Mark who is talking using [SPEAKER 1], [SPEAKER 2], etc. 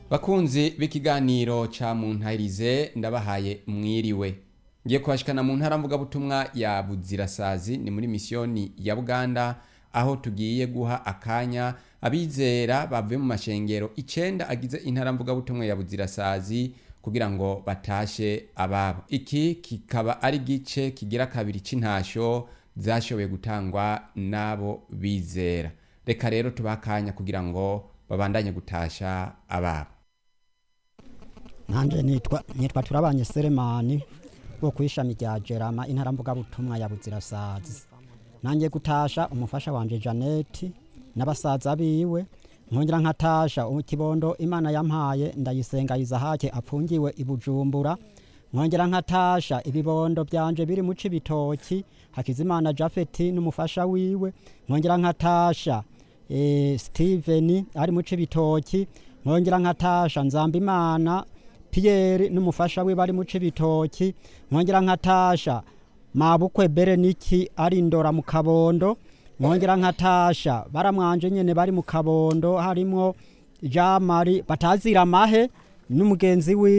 [SPEAKER 1] bakunzi b'ikiganiro ca muntahirize ndabahaye mwiriwe ngiye kubashikana mu ntara mvugabutumwa ya buzirasazi ni muri misiyoni ya buganda aho tugiye guha akanya abizera bavuye mu mashengero icenda agize intara mvugabutumwa ya buzirasazi kugira ngo batashe ababo iki kikaba ari gice kigira kabiri c'intasho zashoboye gutangwa n'abo bizera reka rero tubahe akanya kugira ngo babandanye gutasha ababo
[SPEAKER 2] nanje nitwa nitwa turabanye Selemani wo kwishami rya Jerama intara mvugabutumwa ya Buzirasazi nanjye gutasha umufasha wanje Janeti n'abasaza biwe nkongera nkatasha ikibondo Imana yampaye ndayisenga Izahake apfungiwe ibujumbura nkongera nkatasha ibibondo byanje biri mu cibitoki Hakizimana Jafeti n'umufasha wiwe nkongera nkatasha e, Steven ari mu cibitoki nkongera nkatasha Nzambimana Pierre n'umufasha we bari mu cibitoki nkongera nkatasha mabukwe Bereniki ari ndora mu kabondo nkongera nkatasha baramwanje nyene bari mu kabondo harimo Jean Marie batazira mahe n'umugenzi wiwe